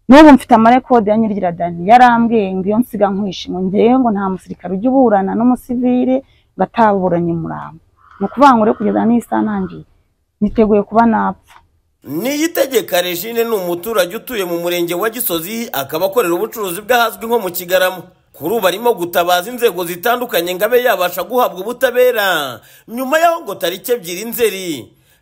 n'ubu mfite amarekodi ya Nyirigiradani yarambwiye ngo iyo nsiga nkwishe ngo ngewe ngo nta musirikare ujya uburana n'umusivire ngo ataburanye umurambo ni ukuvuga ngo rero kugeza n'isaha ntangiye niteguye kuba napfa niyitegeka regine ni umuturage utuye mu murenge wa gisozi akaba akorera ubucuruzi bw'ahazwi nko mu kigarama kuri ubu arimo gutabaza inzego zitandukanye ngo abe yabasha guhabwa ubutabera nyuma y'aho ngo tariki ebyiri nzeri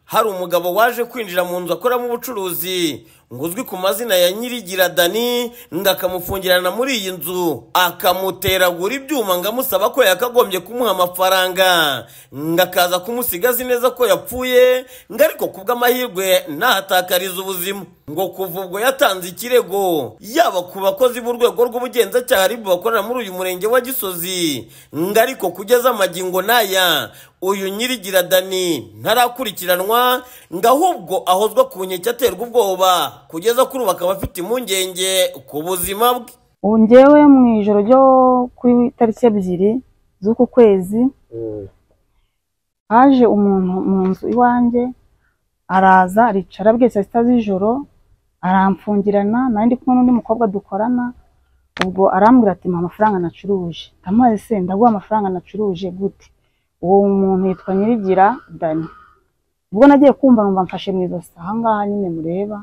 hari umugabo waje kwinjira mu nzu akoramo ubucuruzi ngo uzwi ku mazina ya nyirigira dani ngo akamufungirana muri iyi nzu akamuteragura ibyuma ngo amusaba ko yakagombye kumuha amafaranga ngo akaza kumusigaza neza ko yapfuye ngo ariko kubw'amahirwe ntahatakariza ubuzima ngo kuva ubwo yatanze ikirego yaba ku bakozi b'urwego rw'ubugenzacyaha ari bakorera muri uyu murenge wa gisozi ngo ariko kugeza amagingo n'aya uyu nyirigira dani ntarakurikiranwa ngo ahubwo ahozwa ku nkeke aterwa ubwoba kugeza kuri ubu akaba afite impungenge ku buzima bwe ubu ngewe mu ijoro ryo ku itariki ebyiri z'uku kwezi haje umuntu mu nzu iwanjye araza aricara bwe saa sita z'ijoro aramfungirana nari ndi kumwe n'undi mukobwa dukorana ubwo arambwira ati mpa amafaranga nacuruje ndamuhaye se ndaguha amafaranga nacuruje gute uwo muntu yitwa nyirigira dani ubwo nagiye kumva numva mfashe mu ijosi aha ngaha nyine mureba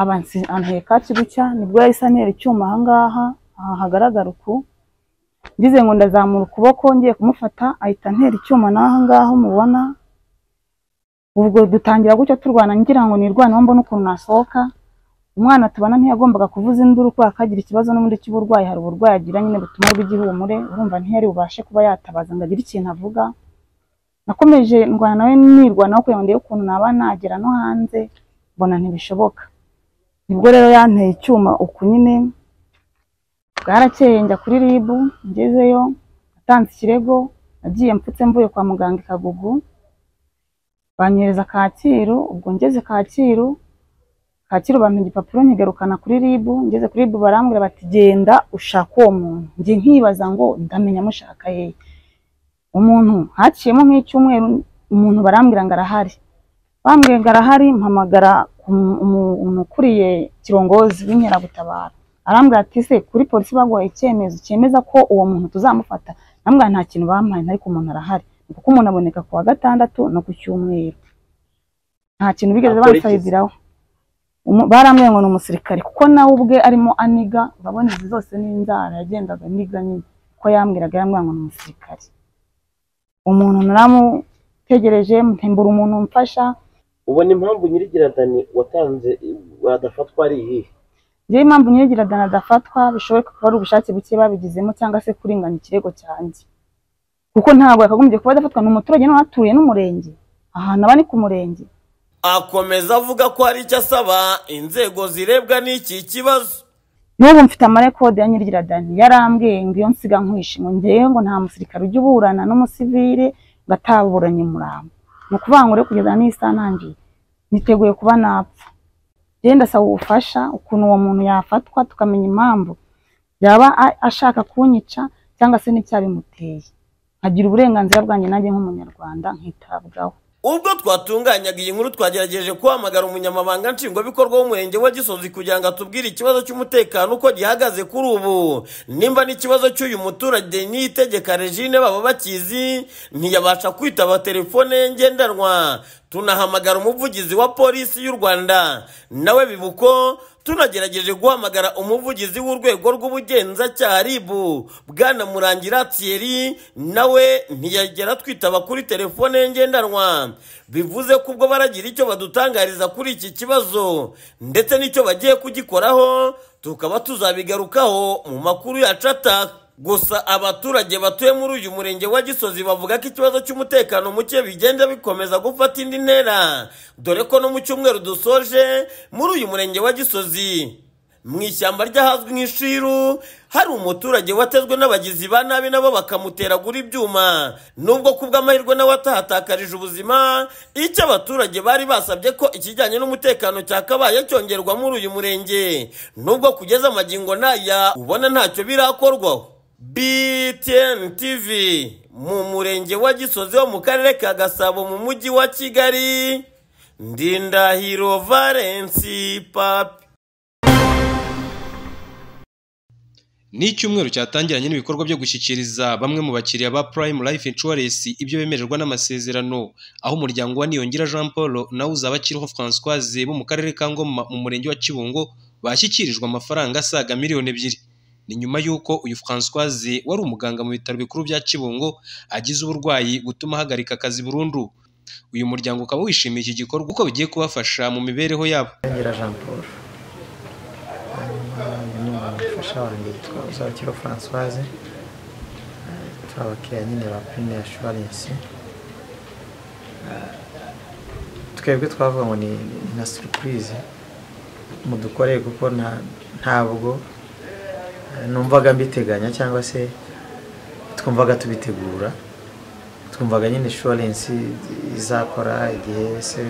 abansi anteka kibucya nibwo yahise antera icyuma aha ngaha aha hagaragara uku ngize ngo ndazamura ukuboko ngiye kumufata ahita antera icyuma n'aha ngaha mubona ubwo dutangira gutyo turwana ngira ngo nirwanaho mbone ukuntu nasohoka umwana tubana ntiyagombaga kuvuza induru kubera ko agira ikibazo n'ubundi cy'uburwayi hari uburwayi agira nyine butuma rw'igihumure urumva ntiyari bubashe kuba yatabaza ngo agire ikintu avuga nakomeje ndwana nawe nirwanaho kugira ngo ndebe ukuntu naba nagera no hanze mbona ntibishoboka nibwo rero yanteye icyuma uku nyine bwarakeye njya kuri ribu ngezeyo atanze ikirego nagiye mfutse mvuye kwa muganga i kagugu banyohereza kacyiru ubwo ngeze kacyiru kacyiru bampa igipapuro nkigarukana kuri ribu ngeze kuri ribu barambwira bati genda ushaka uwo muntu njye nkibaza ngo ndamenya mushaka hehe umuntu haciyemo nk'icyumweru umuntu barambwira ngo arahari bambwira ngo arahari mpamagara umuntu ukuriye kirongozi w'inkeragutabara arambwira ati se kuri polisi baguha icyemezo cyemeza ko uwo muntu tuzamufata namubwira nta kintu bampaye ariko umuntu arahari kuko umuntu aboneka ku wa gatandatu no ku cyumweru nta kintu bigeze bamusabiraho barambwiye ngo ni umusirikare kuko nawe ubwe arimo aniga urabona izi zose ni inzara yagendaga aniga nyine kuko yambwiraga yambwira ngo ni umusirikare umuntu naramutegereje mpembura umuntu umfasha ubona impamvu nyirigiradani watanze wadafatwa ari iyihe ngewe impamvu nyirigiradani adafatwa bishoboka kuba ari ubushake buke babigizemo cyangwa se kurenganya ikirego cyanjye kuko ntabwo yakagombye kuba adafatwa ni umuturage nawe atuye n'umurenge ahantu aba ni ku murenge akomeza avuga ko hari icyo asaba inzego zirebwa n'iki kibazo n'ubu mfite amarekodi ya nyirigiradani yarambwiye ngo iyo nsiga nkwishe ngo ngewe ngo nta musirikare ujya uburana n'umusivire ngo ataburanye umurambo ni ukuvuga ngo rero kugeza n'isaha ntangiye niteguye kuba napfa genda asaba ubufasha ukuntu uwo muntu yafatwa tukamenya impamvu yaba ashaka kunyica cyangwa se n'icyabimuteye agira uburenganzira bwanjye nanjye nk'umunyarwanda nkitabwaho ubwo twatunganyaga iyi nkuru twagerageje guhamagara umunyamabanga nshingwabikorwa w'umurenge wa gisozi kugira ngo atubwire ikibazo cy'umutekano uko gihagaze kuri ubu nimba n'ikibazo cy'uyu muturage n'itegeka regine baba bakizi ntiyabasha kwitaba telefone ye ngendanwa tunahamagara umuvugizi wa polisi y'u rwanda nawe bibuko tunagerageje guhamagara umuvugizi w'urwego rw'ubugenzacyaha ribu bwana murangira thierry nawe ntiyagera twitaba kuri telefone ye ngendanwa bivuze ko ubwo baragira icyo badutangariza kuri iki kibazo ndetse n'icyo bagiye kugikoraho tukaba tuzabigarukaho mu makuru yacu ataha gusa abaturage batuye muri uyu murenge wa gisozi bavuga ko ikibazo cy'umutekano muke bigenda bikomeza gufata indi ntera dore ko no mu cyumweru dusoje muri uyu murenge wa gisozi mu ishyamba ry'ahazwi nk'ishiru hari umuturage watezwe n'abagizi ba nabi nabo bakamuteragura ibyuma nubwo kubw'amahirwe nawe atahatakarije ubuzima icyo abaturage bari basabye ko ikijyanye n'umutekano cyakabaye cyongerwa muri uyu murenge nubwo kugeza amagingo n'aya ubona ntacyo birakorwaho BTN TV mu murenge wa Gisozi wo mu karere ka Gasabo mu mujyi wa Kigali Ndindahiro Valence Papi ni icyumweru cyatangiranye n'ibikorwa byo gushyikiriza bamwe mu bakiriya ba Prime Life Insurance ibyo bemererwa n'amasezerano aho umuryango wa Niyongira Jean Paul nawe uzaba Kiroho Françoise bo mu karere ka Ngoma mu murenge wa Kibungo bashyikirijwe amafaranga asaga miliyoni ebyiri ni nyuma y'uko uyu Françoise wari umuganga mu bitaro bikuru bya Kibungo agize uburwayi butuma ahagarika akazi burundu uyu muryango ukaba wishimiye iki gikorwa kuko bigiye kubafasha mu mibereho yabo ngira jean paul uyu ni umufasha wanjye witwa uzakiro françoise Eh, turi abakiriya nyine ba prime assurance Eh, twebwe twavuga ngo ni ni na surprise mudukoreye kuko nta- ntabwo eh, numvaga mbiteganya cyangwa se twumvaga tubitegura twumvaga nyine inshuwarensi izakora igihe se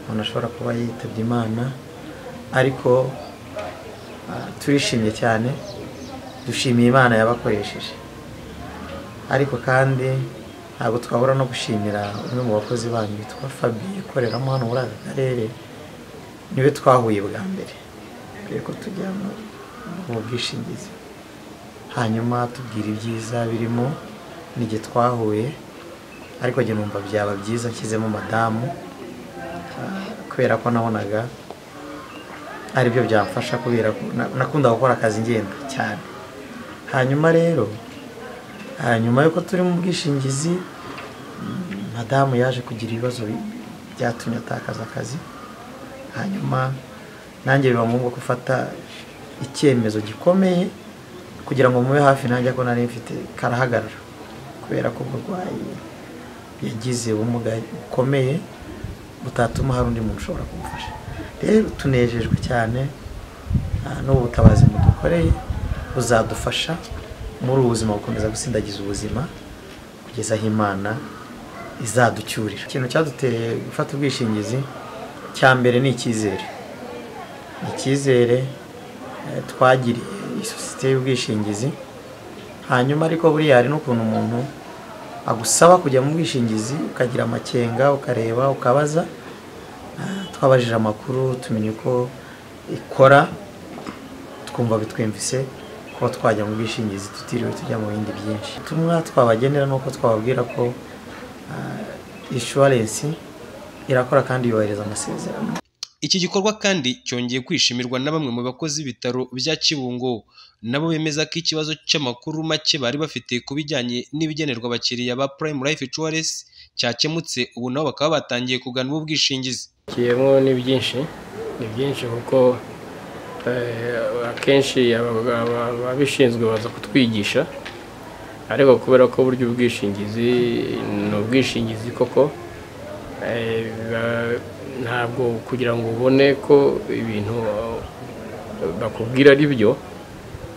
umuntu ashobora kuba yitabye imana ariko ah, turishimye cyane dushimiye imana yabakoresheje ariko kandi ntabwo twabura no gushimira umwe mu bakozi banyu witwa fabiye ukoreramo hano muri aka karere niwe twahuye bwa mbere mbere ko tujya mu- mu bwishingizi hanyuma tubwira ibyiza birimo n'igihe twahuye ariko njye numva byaba byiza nshyizemo madamu ah, kubera ko nabonaga aribyo byamfasha kubera ko na- nakundaga gukora akazi ngenda cyane hanyuma rero ah, nyuma yuko turi mu bwishingizi mm, madamu yaje kugira ibibazo bi- byatumye atakaza akazi hanyuma nanjye biba ngombwa gufata icyemezo gikomeye kugira ngo mube hafi nanjye ko nari mfite karahagarara kubera ko uburwayi yagize ubumuga bukomeye butatuma hari undi muntu ushobora kumufasha rero tunejejwe cyane ah, n'ubu butabazi mudukoreye buzadufasha muri ubu buzima gukomeza gusindagiza ubuzima kugeza aho imana izaducyurira ikintu cyaduteye gufata ubwishingizi cya mbere ni icyizere ni icyizere eh, twagiriye isosiyete y'ubwishingizi hanyuma ariko buriya hari n'ukuntu umuntu agusaba kujya mu bwishingizi ukagira amakenga ukareba ukabaza Ah, twabajije amakuru tumenye uko ikora twumva bitwemvise kuba twajya mu bwishingizi tutiriwe tujya mu bindi byinshi ubutumwa twabagenera ni uko twababwira ko inshuwarensi irakora kandi yubahiriza amasezerano iki gikorwa kandi cyongeye kwishimirwa na bamwe mu bakozi b'ibitaro bya Kibungo nabo bemeza ko ikibazo cy'amakuru make bari bafite ku bijyanye n'ibigenerwa abakiriya ba Prime Life Insurance cyakemutse ubu nabo bakaba batangiye kugana ubu bwishingizi kiyemo ni byinshi ni byinshi kuko eh, akenshi aba- aba- ababishinzwe baza kutwigisha ariko kubera ko burya ubwishingizi ni ubwishingizi koko eh, biba- ntabwo kugira ngo ubone ko ibintu eh, bakubwira ari byo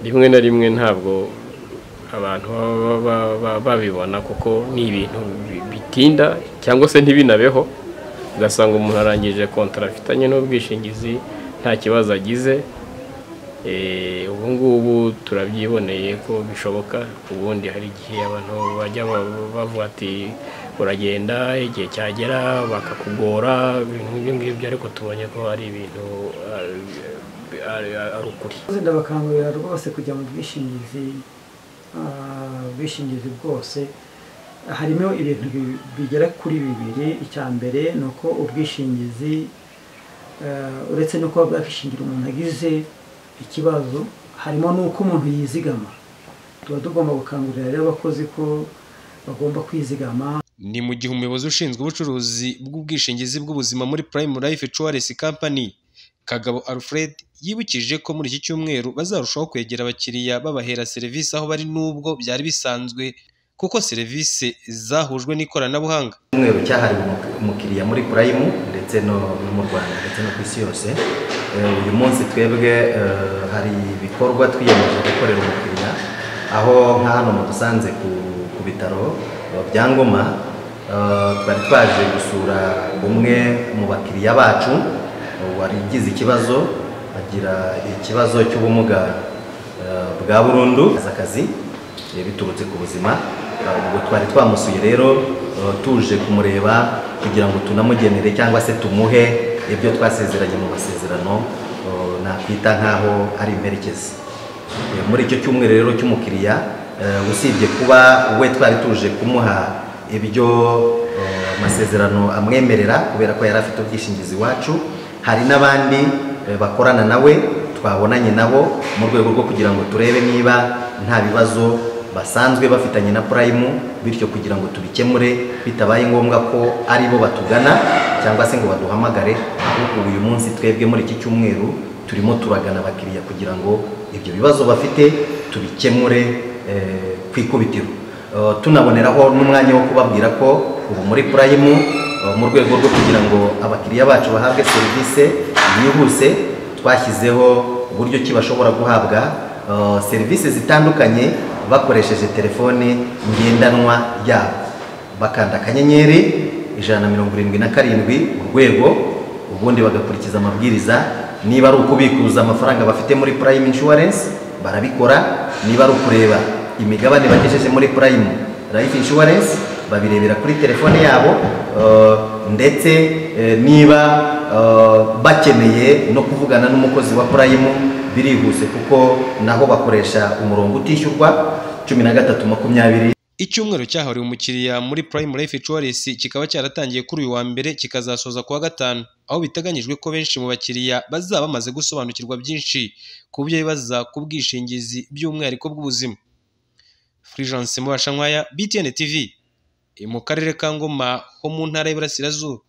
rimwe na rimwe ntabwo abantu baba ba- ba- babibona kuko ni ibintu bi- bitinda cyangwa se ntibinabeho ugasanga umuntu arangije kontara afitanye n'ubwishingizi nta kibazo agize Eh, ubu ngubu turabyiboneye ko bishoboka ubundi hari igihe abantu bajya ba- bavuga ati uragenda igihe cyagera bakakugora ibintu nk'ibyo ngibyo ariko tubonye ko ari ibintu ah, ari- ari ukuri Abakozi ndabakangurira rwose kujya mu bwishingizi ah, ubwishingizi bwose harimo ibintu bi- bigera kuri bibiri icya mbere ni uko ubwishingizi eh, uretse no kuba bwakishingira umuntu agize ikibazo harimo n'uko umuntu yizigama tuba tugomba gukangurira rero abakozi ko bagomba kwizigama ni mu gihe umuyobozi ushinzwe ubucuruzi bw'ubwishingizi bw'ubuzima muri Prime Life Insurance Company Kagabo Alfred yibukije ko muri iki cyumweru bazarushaho kwegera abakiriya babahera serivisi aho bari n'ubwo byari bisanzwe kuko serivisi zahujwe n'ikoranabuhanga icyumweru cyahariwe umuk- umukiriya muri purayimu ndetse no no mu rwanda ndetse no ku isi yose Eh, uyu munsi twebwe eh, hari ibikorwa twiyemeje gukorera umukiriya aho nka hano mudusanze ku, ku bitaro eh, bya ngoma eh, twari twaje gusura umwe mu bakiriya bacu eh, warigize ikibazo agira ikibazo cy'ubumuga eh, bwa burundu akazi eh, biturutse ku buzima Eh, ubwo twari twamusuye rero eh, tuje kumureba kugira ngo tunamugenere cyangwa se tumuhe ibyo twasezeranye mu masezerano eh, nakwita nk'aho ari imperekezi Eh, muri icyo cyumweru rero cy'umukiriya eh, usibye kuba we twari tuje kumuha ibyo eh, amasezerano amwemerera kubera ko yari afite ubwishingizi iwacu hari n'abandi eh, bakorana nawe twabonanye nabo mu rwego rwo kugira ngo turebe niba nta bibazo basanzwe bafitanye na purayimu bityo kugira ngo tubikemure bitabaye ngombwa ko ari bo batugana cyangwa se ngo baduhamagare ahubwo uyu munsi twebwe muri iki cyumweru turimo turagana abakiriya kugira ngo ibyo bibazo bafite tubikemure eh, ku ikubitiro Eh, tunaboneraho n'umwanya wo kubabwira ko ubu muri purayimu eh, mu rwego rwo kugira ngo abakiriya bacu bahabwe serivisi yihuse twashyizeho uburyo ki bashobora guhabwa eh, serivisi zitandukanye bakoresheje telefone ngendanwa yabo bakanda akanyenyeri ijana na mirongo irindwi na karindwi urwego ubundi bagakurikiza amabwiriza niba ari ukubikuza amafaranga bafite muri purayimu inshuwarensi barabikora niba ari ukureba imigabane bagejeje muri purayimu rayifu inshuwarensi babirebera kuri telefone yabo eh, ndetse eh, niba eh, bakeneye no kuvugana n'umukozi wa purayimu birihuse kuko naho bakoresha umurongo utishyurwa cumi na gatatu makumyabiri Icyumweru cyahariwe umukiriya muri Prime Life Insurance kikaba cyaratangiye kuri uyu wa mbere kikazasoza ku wa gatanu aho biteganyijwe ko benshi mu bakiriya bazaba bamaze gusobanukirwa byinshi ku byo bibaza ku bwishingizi by'umwihariko bw'ubuzima. Fulgence Mubashankwaya, BTN TV, mu karere ka Ngoma ho mu ntara y'Iburasirazuba.